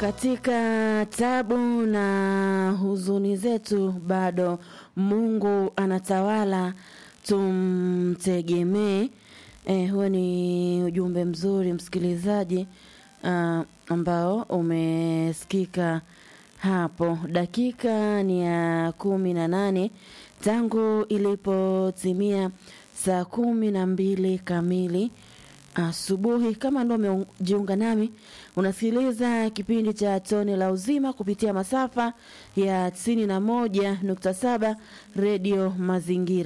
katika tabu na huzuni zetu bado Mungu anatawala, tumtegemee. Eh, huo ni ujumbe mzuri msikilizaji, uh, ambao umesikika hapo. Dakika ni ya kumi na nane tangu ilipotimia saa kumi na mbili kamili asubuhi. Kama ndo umejiunga nami, unasikiliza kipindi cha Tone la Uzima kupitia masafa ya tisini na moja nukta saba Redio Mazingira.